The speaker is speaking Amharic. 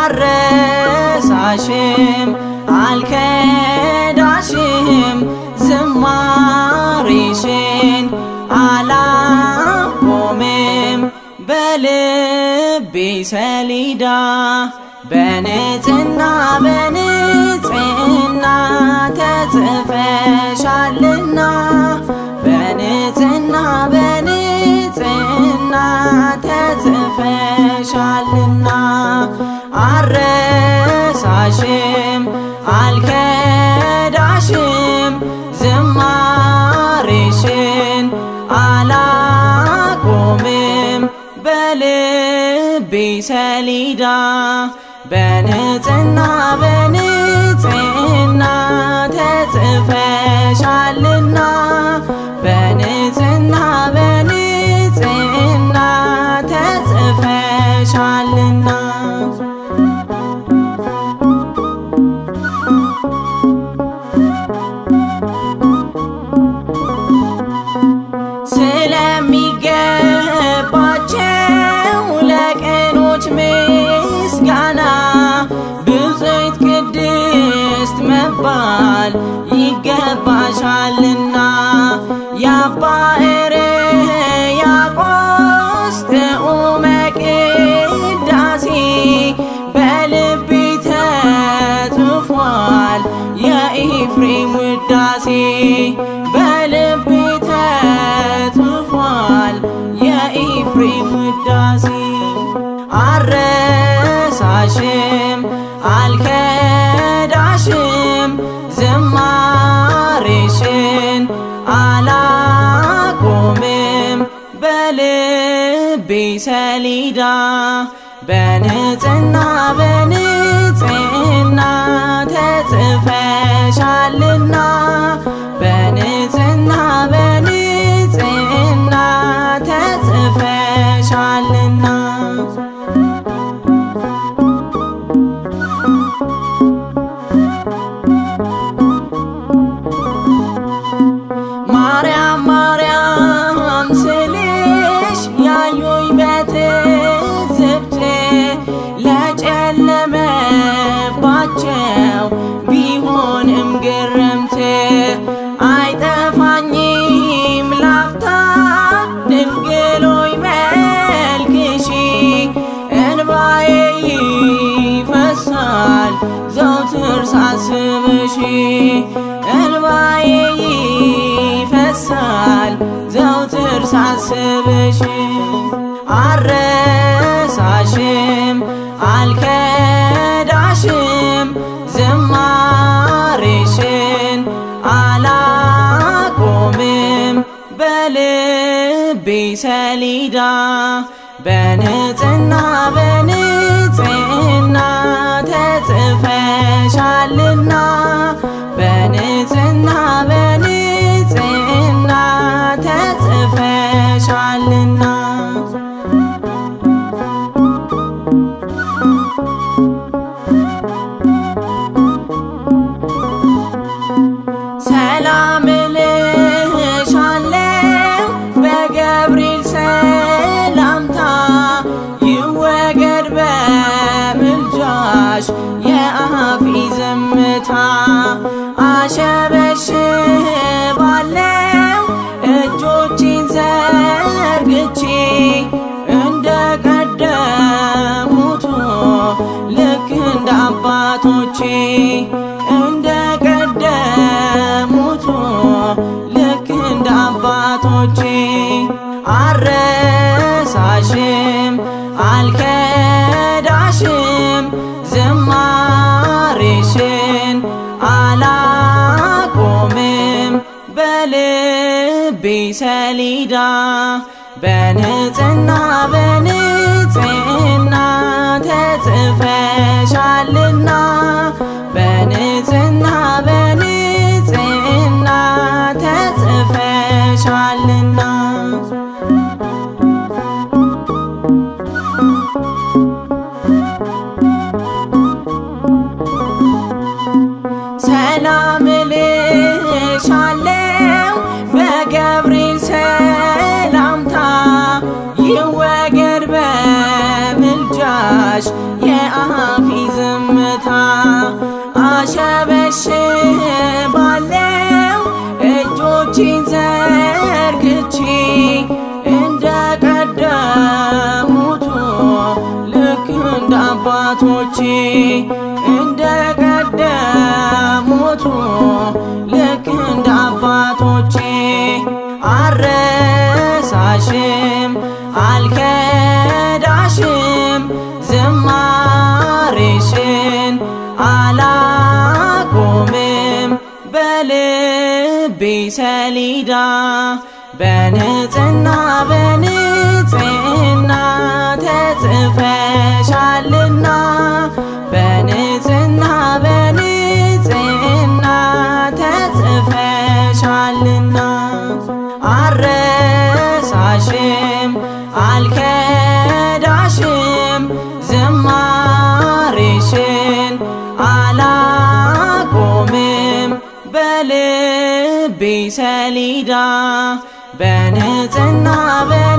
አረሳሽም አልከዳሽም ዝማሬሽን አላቆምም በልቤ ሰሌዳ በንጽህና በንጽህና ተጽፈሻልና በንጽህና በንጽህና ተጽፈሻልና አረሳሽም አልከዳሽም ዝማሬሽን አላቆምም በልቤ ሰሌዳ በንጽህና በንጽህና ተጽፈሻልና በንጽህና በንጽህና ተጽፈሻልና ስለሚገባቸው ለቅኖች ምስጋና ብፅዕት ቅድስት መባል ይገባሻልና የአባ ሕርያቆስ ጥዑመ ቅዳሴ በልቤ ተጽፏል የኤፍሬም ውዳሴ በልቤ ተጽፏል የኤፍሬም ውዳሴ አረሳሽም አልከዳሽም ዝማሬሽን አላቆምም በልቤ ሰሌዳ በንጽህና በንጽህና ተጽፈሻልና በንጽህና በንጽህና ተጽፈሻልና ማርያም ማርያም ስልሽ ያዩኝ በትዝብት ለጨለመባቸው ቢሆንም ግርምት አይጠፋኝም ላፍታ ድንግሎይ መልክሺ እንባዬ ይፈሳል ዘውትር ሳስብሽ እንባዬ ይፈሳል ዘውትር ሳስብሽ አረሳሽም አልከዳሽም ዝማሬሽን አላቆምም በልቤ ሰሌዳ በንጽህና በንጽህና ተጽፈሻልና በንጽህና በንጽህና ተጽፈሻልና ሰላም እልሻለሁ በገብርኤል ሰላምታ ይወገድ በምልጃሽ የአፌ ዝምታ አሸበሽባለሁ እጆቼን ዘርግቼ እንደ ቀደሙቱ ልክ እንደ አባቶቼ እንደ ቀደሙቱ ልክ እንደ አባቶቼ አረሳሽም አልከዳሽም ዝማሬሽን አላቆምም በልቤ ሰሌዳ በንጽህና በንጽህና ተጽፈሻልና በንጽህና በንጽህና ተጽፈሻልና ሰላም እልሻለሁ በገብርኤል ሰላምታ ይወገድ እንደ ቀደሙቱ ልክ እንደ አባቶቼ አረሳሽም አልከዳሽም ዝማሬሽን አላቆምም በልቤ ሰሌዳ በንጽህና በንጽህና ተጽፈሻልና በንጽህና በንጽህና ተጽፈሻልና አረሳሽም አልከዳሽም ዝማሬሽን አላቆምም በልቤ ሰሌዳ በንጽህና በ